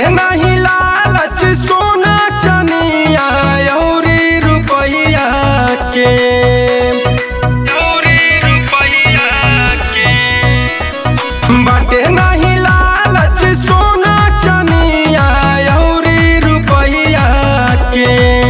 नहीं लालच सोना चनिया अउरी रुपैया के अउरी रुपैया के बाटे नहीं लालच सोना चनिया अउरी रुपैया के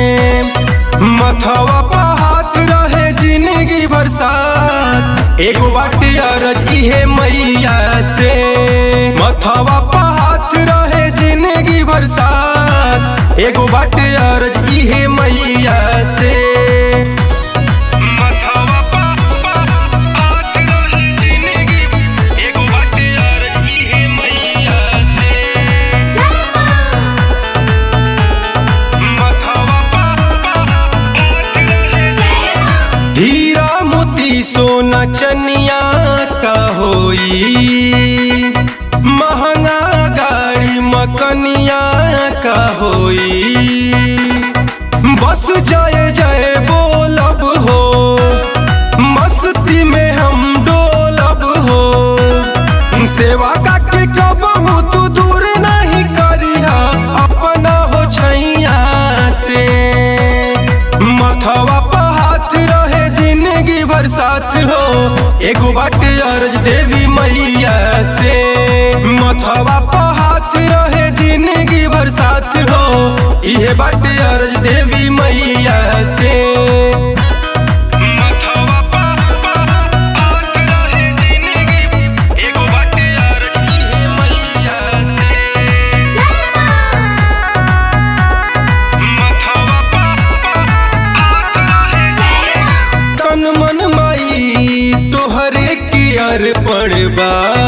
मथवा पर हाथ रहे जिंदगी बरसात एगो बाटे अरज इहे मैया से मथवा पर हाथ रहे जिंदगी बरसात एगो बाटे अरज इहे मैया से मथवा पर हाथ रहे जिंदगी एगो बाटे अरज इहे मैया से मथवा हीरा मोती सोना चनिया का होई महंगा गाड़ी मकनिया का होई बस जय जय बोलब हो मस्ती में हम डोलब हो सेवा का के कबहू तू दूर नहीं करिया अपना हो छैया से मथवा पर हाथ रहे जिंदगी भर साथ हो एगो बाटे अर्ज देवी मैया से मथवा पर हाथ रहे जिंदगी भर साथ हो इहे बाटे अर्ज देवी मैया से मथवा पर हाथ रहे जिंदगी एगो बाटे अर्ज इहे मैया से तन मन माई तोहरे की अर्पण बा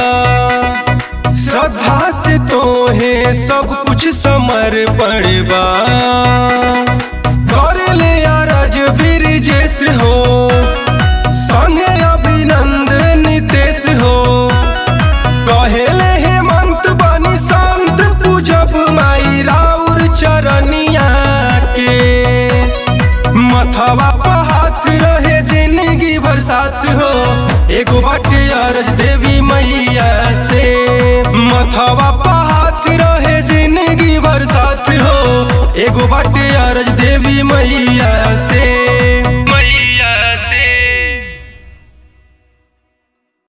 श्रद्धा से तोहे सब कुछ समर्पण बा कर ले अरज ब्रिजेश हो संगे अभिनंदन नितेश हो कहेले हेमंत बनी संत पूजब माई राउर चरनिया के मथवा पर हाथ रहे जिंदगी भर साथ हो एगो बाटे अरज देवी मैया से मथवा पर हाथ रहे जिंदगी भर साथ हो एगो बाटे अरज